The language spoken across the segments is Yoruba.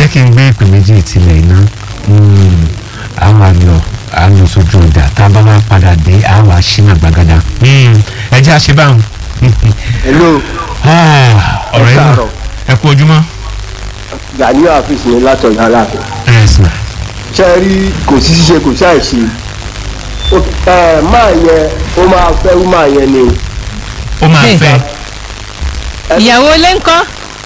jẹ́ kí n gbé ìpè méjì ìtìlẹ̀ iná a máa lọ a lọ sójú ọjà tá a bá wá padà dé a wá ṣínà gbàgádà ẹ jẹ́ àṣebáhùn hello ọ̀rẹ́ náà káàárọ̀. ẹ kú ojúmọ́ Gani Afis ní látọ̀yà aláàfin ẹ sìn ṣe rí kò sí ṣíṣe kò sáì ṣe Ó- ẹ, máa yẹn ó máa fẹ́ ó máa yẹn ni ó máa Hey. fẹ́ ìyàwó ilé ńkọ́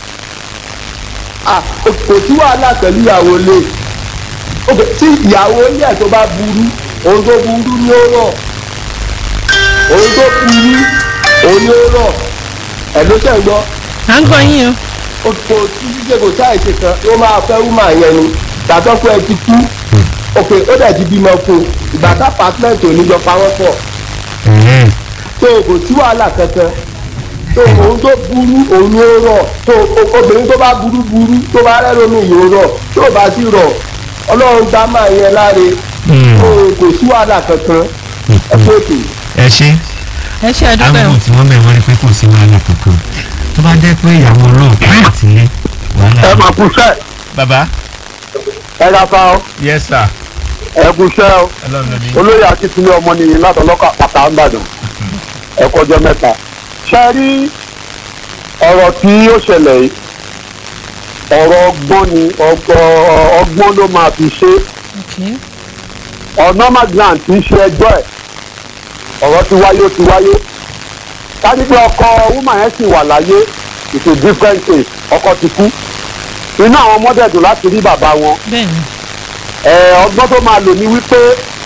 Ah, kò kò sí wàhálà pẹ̀lú ìyàwó ilé Ok, tí ìyàwó ilé ẹ̀ tó bá burú òun tó burú ni ó rọ̀ òun tó burú òun ni ó rọ̀ ẹ̀ ló tẹ̀ ń gbọ́ à ń gbọ́ yín o ó kò sí ṣíṣe kò sáì ṣe kan ó máa fẹ́ ó máa yẹn ni tàbí ọkọ ẹ ti kú ok ó dẹ̀ ti bímọ fún un ìgbà tá pàtẹ́ǹtì ò ní jọ pa wọ́n pọ̀ Ẹ̀hẹ́n. tó kò sí wàhálà kankan tó òun tó burú òun ló rọ̀ tó o- obìnrin tó bá burú burú tó bá rẹ́ lómi yìí ó rọ̀ tó bá sì rọ̀ ọlọ́run dá máa yẹn láre Hmm. tó kò sí wàhálà kankan ẹ kó ètò ẹ ṣe ẹ ṣe àdúpẹ́ o àwọn tí wọ́n bẹ̀ wọ́n rí pé kò sí wàhálà kankan tó bá jẹ́ pé ìyàwó ọlọ́ọ̀pá àti ilé wàhálà. ẹ máa kú sẹ́ bàbá ẹ ra fa ọ yes sir ẹ kú sẹ́ ọ ọlọ́run ní. olóyè akíntúndé ọmọ nìyí látọlọ́kà pàtà ńbàdàn ẹ kọjọ mẹ́ta ṣe rí ọ̀rọ̀ tí ó ṣẹlẹ̀ yìí ọ̀rọ̀ ọgbọ́n ni ọgbọ́- ọgbọ́n ló máa fi ṣe Okay. ọ̀nà magnan tí í ṣe ẹjọ́ ẹ̀ ọ̀rọ̀ ti wáyé ó ti wáyé kájí pé ọkọ woman yẹn sì wà láyé it's a different case ọkọ ti kú inú àwọn ọmọdé dùn láti rí bàbá wọn bẹ́ẹ̀ ni ẹ ọgbọ́n tó máa lò ní wípé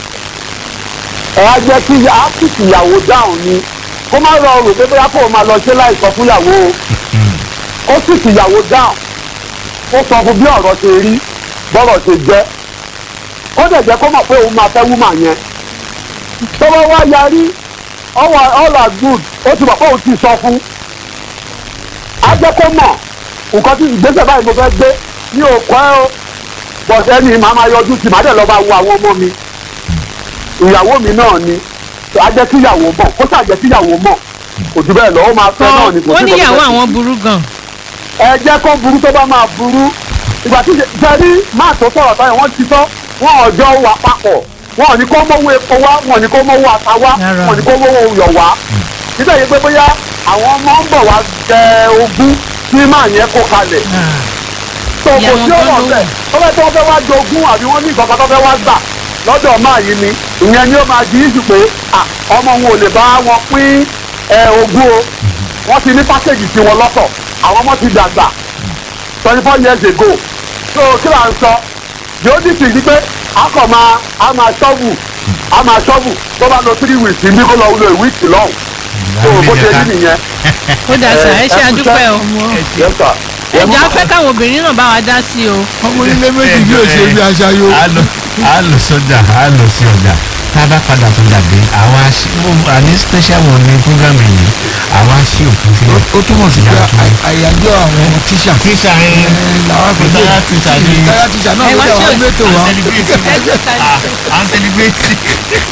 ẹ á jẹ́ kí á sì tìyàwó dáhùn ni kó má rọrùn pé bóyá kó o máa lọ ṣe láìsọ fúnyàwó o ó sì tìyàwó dáhùn ó sọ fún bí ọ̀rọ̀ ṣe rí bọ́rọ̀ ṣe jẹ́ ó dẹ̀ jẹ́ kó mọ̀ pé òun máa fẹ́ wúmà yẹn tó bá wá yarí all are- all are good ó ti mọ̀ pé òun ti sọ fún á jẹ́ kó mọ̀ nǹkan tí ìgbésẹ̀ báyìí mo fẹ́ gbé ní òkọ́ ẹ o bọ̀dẹ́ ni màá máa yọjú sí màá dẹ̀ lọ́ọ́ bá wo àwọn ọmọ mi ìyàwó mi náà ni á jẹ́ kí ìyàwó mọ̀ kó ṣàjẹ́ kí ìyàwó mọ̀ kò jù bẹ́ẹ̀ lọ ó máa fẹ́ náà ni kò ó sí níyàwó nǹkan tó fẹ́ àwọn burú gan ẹ jẹ́ kó burú tó bá máa burú ìgbà tí jẹ́rí máa tó sọ̀rọ̀ báyìí wọ́n ti sọ wọ́n ọjọ́ wà papọ̀ wọ́n ò ní kó mọ́wó epo wá wọ́n ò ní kó mọ́wó ata wá Rárá. wọ́n ò ní kó mọ́wó yọ̀ wá níbẹ̀ yìí pé bóyá àwọn ọmọ ń bọ̀ wá jẹ ogún tí máa yẹn kó kalẹ̀ tó kò Ìyàwó sí gan ọ̀rọ̀ ló bẹ́ẹ̀ tó fẹ́ tó fẹ́ wá jogún àbí wọ́n ní ìkọ̀kọ̀ tó fẹ́ wá gbà lọ́dọ̀ máa yìí ni ìyẹn ni ó máa di ìjù pé à, ọmọ wọn ò lè bá wọn pín ẹ, ogún o wọ́n ti ní pákéjì tiwọn lọ́tọ̀ àwọn ọmọ ti dàgbà twenty four years ago so kí là ń sọ yóò di sí pé a kò máa a máa ṣọ́ọ̀bù a máa ṣọ́ọ̀bù tó bá lọ three weeks ní kó lọ lo a week lọ́hùn so bó ṣe rí nìyẹn. ó dà sá ẹ ṣe ẹ kú àdúpẹ́ o Yes, sir. ẹjọ́ á fẹ́ káwọn obìnrin náà bá wa dá sí o ọmọ onílé méjì bí ó ṣe bí aṣáyó. a lọ a lọ sọjà a lọ sí ọjà tá a bá padà tó dàbí àwa ṣí àní special one ní program yìí àwa ṣí òfin sílẹ̀. ó túmọ̀ sí pé ày- àyájọ́ àwọn tíṣà. tíṣà yẹn làwọn fi dé Retired teacher ni. retired teacher náà Ẹ ló wá dé ṣe àwọn òsì- mẹ́tò à ń wa. celebrate Ẹ jẹ́ ká- à ń celebrate